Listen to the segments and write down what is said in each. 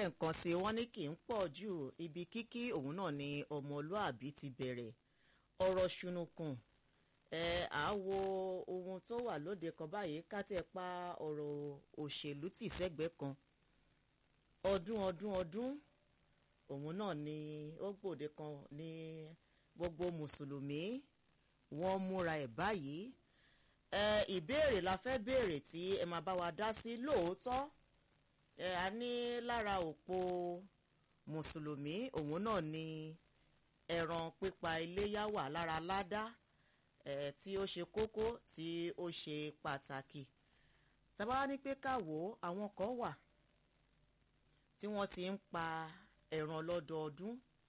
lẹ́ẹ̀kan sí i wọ́n ní kì í pọ̀ jù ibi kíkí òun náà ni ọmọlúàbí ti bẹ̀rẹ̀ ọ̀rọ̀ ṣùnùkùn ẹ à á wo ohun tó wà lóde kan báyìí ká tẹ̀ pa ọ̀rọ̀ òṣèlú tì sẹ́gbẹ̀ẹ́ kan ọdún ọdún ọdún òun náà ni ó gbòde kan ní gbogbo mùsùlùmí wọ́n múra ẹ̀ báyìí ẹ ìbéèrè la fẹ́ béèrè tí ẹ máa bá wa dá sí lóòótọ́ ẹ a ní lára òpó mùsùlùmí òun náà ni ẹran pípa iléyá wà lára ládá ẹ tí ó ṣe kókó tí ó ṣe pàtàkì tàbá ní pé káwò àwọn kan wà tí wọ́n ti ń pa ẹran lọ́dọọdún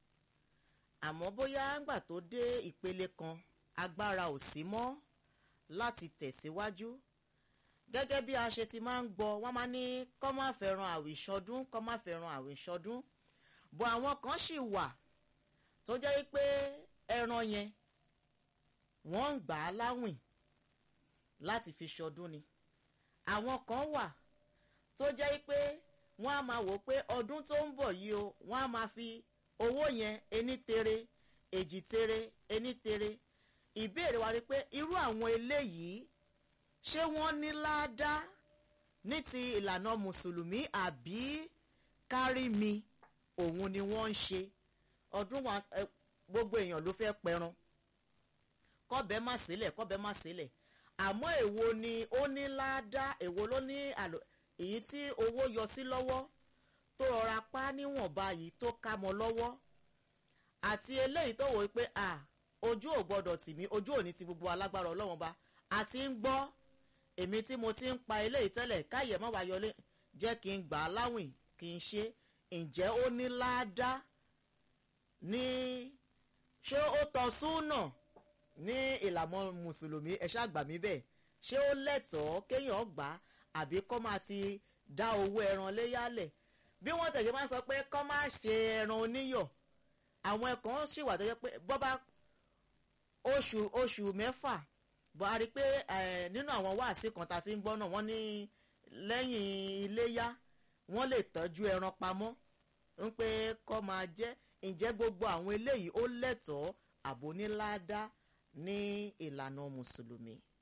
àmọ́ bóyá ńgbà tó dé ìpele kan agbára ò sí mọ́ láti tẹ̀síwájú gẹ́gẹ́ bí a ṣe ti máa ń gbọ́ wọ́n máa ní kọ́ má fẹ́ràn àwìṣọdún kọ́ má fẹ́ràn àwìṣọdún bọ̀ àwọn kan sì wà tó jẹ́ pé ẹran yẹn wọ́n ń gbà á láwìn láti fi ṣọdún ni àwọn kan wà tó jẹ́ pé wọ́n á máa wò pé ọdún tó ń bọ̀ yìí o wọ́n á máa fi owó yẹn ení tere èjì tere ení tere ìbéèrè wa ni pé irú àwọn eléyìí ṣé wọ́n ní ládàá ní ti ìlànà mùsùlùmí àbí kárí mi òun ni wọ́n ń ṣe ọdún wa gbogbo èèyàn ló fẹ́ pẹran kọ́bẹ̀ má sílẹ̀ kọ́bẹ̀ má sílẹ̀ àmọ́ èwo ni ó ní ládàá èwo ló ní àlò èyí tí owó yọ sí lọ́wọ́ tó rọra pa níwọ̀nba yìí tó ká mọ́ lọ́wọ́ àti eléyìí tó wò ó pé à ojú ò gbọdọ̀ tì mí ojú ò ní ti gbogbo alágbára ọlọ́wọ́n ba àti ń gbọ́ èmi tí mo ti ń pa eléyìí tẹ́lẹ̀ káyẹ̀ má wá yọlé jẹ́ kí n gbà á láwìn kí n ṣe ǹjẹ́ ó ní láádá ní ṣé ó tọ́ súnà ní ìlànà mùsùlùmí ẹ ṣáà gbà mí bẹ́ẹ̀ ṣé ó lẹ́tọ̀ọ́ kéèyàn gbà á àbí kọ́ máa ti dá owó ẹran léyàlẹ̀ bí wọ́n tẹ̀sí máa ń sọ pé kọ́ máa ṣe ẹran oníyọ̀ àwọn ẹ̀kan sì wà tó yẹ pé bọ́ bá oṣù oṣù mẹ́fà bọ́ a rí i pé nínú àwọn wáàsí kan tá a ti ń gbọ́ náà wọ́n ní lẹ́yìn iléyá wọ́n lè tọ́jú ẹran pamọ́ ń pé kọ́ máa jẹ́ ǹjẹ́ gbogbo àwọn eléyìí ó lẹ́tọ̀ọ́ àbóníláàdá ní ìlànà mùsùlùmí.